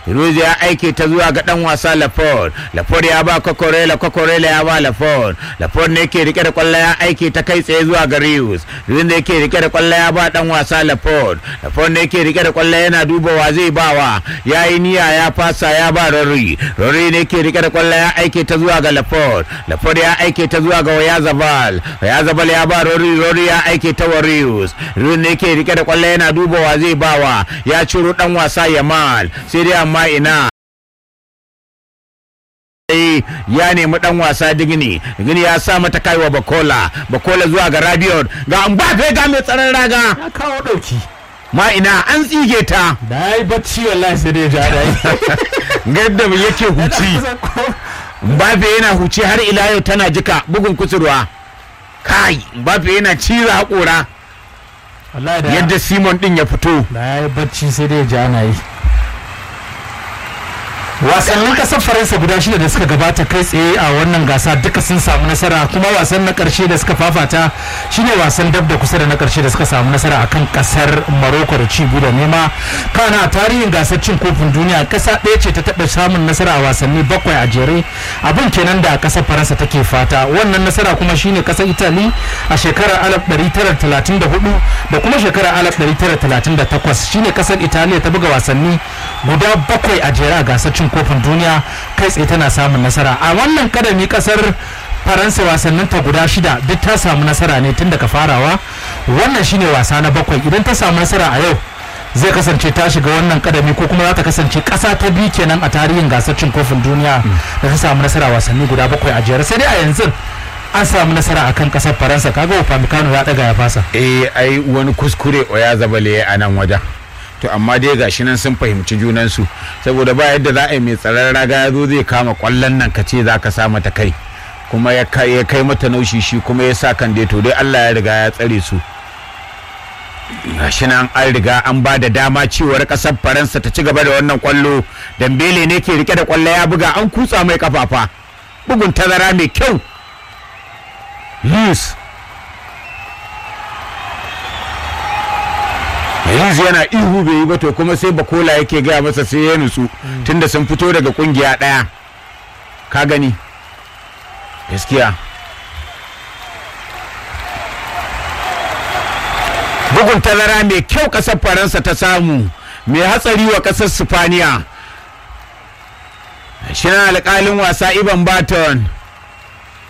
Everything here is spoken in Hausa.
Rose ya aike ta zuwa ga dan wasa Laford. Laford ya ba Kokorela, Kokorela ya ba Laford. Laford ne ke rike da kwallo ya aike ta kai tsaye zuwa ga Rius. Rius ne ke rike da kwallo ya ba dan wasa Laford. Laford ne ke rike da kwallo yana duba wa zai bawa. Ya yi niyya ya fasa ya ba Rory. Rory ne ke rike da kwallo ya aike ta zuwa ga Laford. Laford ya aike ta zuwa ga Oyazabal. Oyazabal ya ba Rory, Rory ya aike ta wa Rius. Rius ne ke rike da kwallo yana duba wa zai bawa. Ya ciro dan wasa Yamal. Sai dai amma ina ya nemi dan wasa digini digini ya sa mata kaiwa bakola bakola zuwa ga rabiot ga mbappe ga mai tsaron raga ya kawo dauki ma ina an tsige ta da ya yi bacci wallahi sai dai ja da yi gadda yake huci mbappe yana huci har ila yau tana jika bugun kusurwa kai mbappe yana cira haƙora wallahi da yadda simon din ya fito da ya yi bacci sai dai ja na yi wasannin kasar faransa guda shida da suka gabata kai tsaye a wannan gasa duka sun samu nasara kuma wasan na karshe da suka fafata shine wasan dab da kusa da na karshe da suka samu nasara akan kasar maroko da ci da nema kana a tarihin gasar cin kofin duniya kasa ɗaya ce ta taɓa samun nasara a wasanni bakwai a jere abin kenan da kasar faransa take fata wannan nasara kuma shine kasar itali a shekarar 1934 da kuma shekarar 1938 shine kasar italiya ta buga wasanni guda bakwai a jere a gasar cin kofin duniya kai tsaye tana samun nasara a wannan kadami kasar faransa wasannin ta guda shida duk ta samu nasara ne tun daga farawa wannan shine wasa na bakwai idan ta samu nasara a yau zai kasance ta shiga wannan kadami ko kuma za ta kasance kasa ta biyu kenan a tarihin gasar cin kofin duniya da ta samu nasara wasanni guda bakwai a jere sai dai a yanzu an samu nasara akan kasar faransa kaga upamecano ya daga ya fasa eh ai wani kuskure oya zabale a nan wajen to amma dai gashi nan sun fahimci junansu saboda ba yadda za a yi mai tsaron raga ya zo zai kama kwallon nan ka ce za ka sa mata kai kuma ya kai mata naushi shi kuma ya sa kan dai to dai Allah ya riga ya tsare su gashi nan an riga an ba da dama cewar kasar faransa ta ci gaba da wannan kwallo dambele ne ke rike da kwallo ya buga an kutsa mai kafafa bugun tazara mai kyau Lewis yanzu yana ihu bai yi ba to kuma sai bakola yake gaya masa sai ya nutsu tunda sun fito daga kungiya ɗaya ka gani gaskiya bugun tazara mai kyau ƙasar faransa ta samu mai hatsari wa ƙasar sifaniya shi alƙalin wasa iban baton